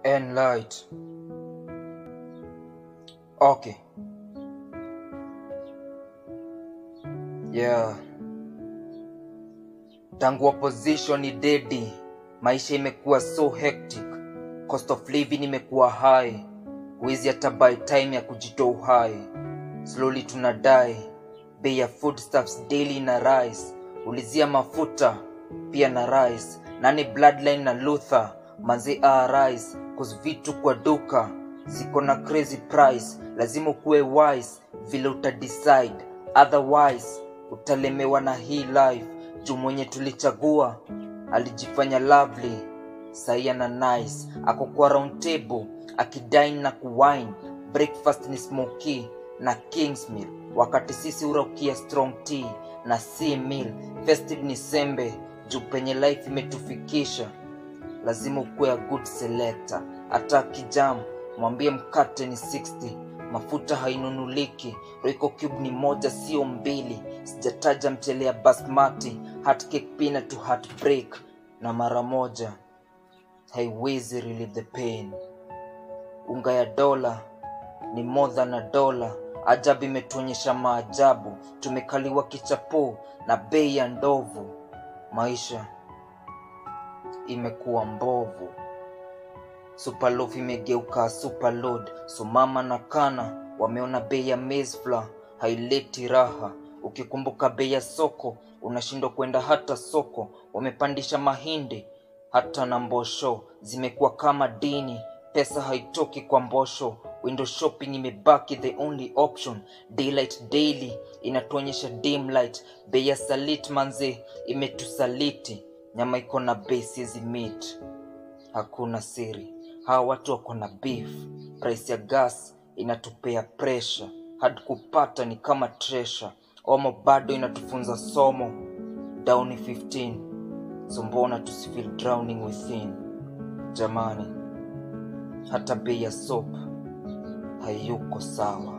and light. Okay. Yeah. Tangu opposition ni dedi, maisha imekuwa so hectic. Cost of living imekuwa high. Huwezi hata buy time ya kujitoa uhai. Slowly tunadai. Bei ya foodstuffs daily na rise. Ulizia mafuta pia na rise. Nani bloodline na Luther manzi arise cause vitu kwa duka ziko na crazy price. Lazima ukuwe wise vile utadecide, otherwise utalemewa na hii life. Juu mwenye tulichagua alijifanya lovely saia na nice, ako kwa round table akidine na kuwine. Breakfast ni smoky na king's meal, wakati sisi uraukia strong tea na sea meal. Festive ni sembe juu penye life imetufikisha lazima ukuwe a good selector. Hata kijam mwambie mkate ni 60, mafuta hainunuliki. Royco cube ni moja sio mbili, sijataja mchele ya basmati, hot cake peanut to heartbreak, na mara moja haiwezi relieve the pain. Unga ya dola ni more than a dola. Ajabu imetuonyesha maajabu, tumekaliwa kichapo na bei ya ndovu. Maisha imekuwa mbovu. Superloaf imegeuka superload, so mama na kana wameona bei ya maize flour haileti raha. Ukikumbuka bei ya soko unashindwa kwenda hata soko. Wamepandisha mahindi hata na mbosho zimekuwa kama dini, pesa haitoki kwa mbosho. Window shopping imebaki the only option. Daylight daily inatuonyesha dim light. Bei ya salit manze imetusaliti. Nyama iko na bei siezi meet hakuna siri. Hawa watu wako na beef. Price ya gas inatupea pressure, hadi kupata ni kama treasure. Omo bado inatufunza somo, down ni 15 so mbona tusifeel drowning within? Jamani, hata bei ya soap hayuko sawa.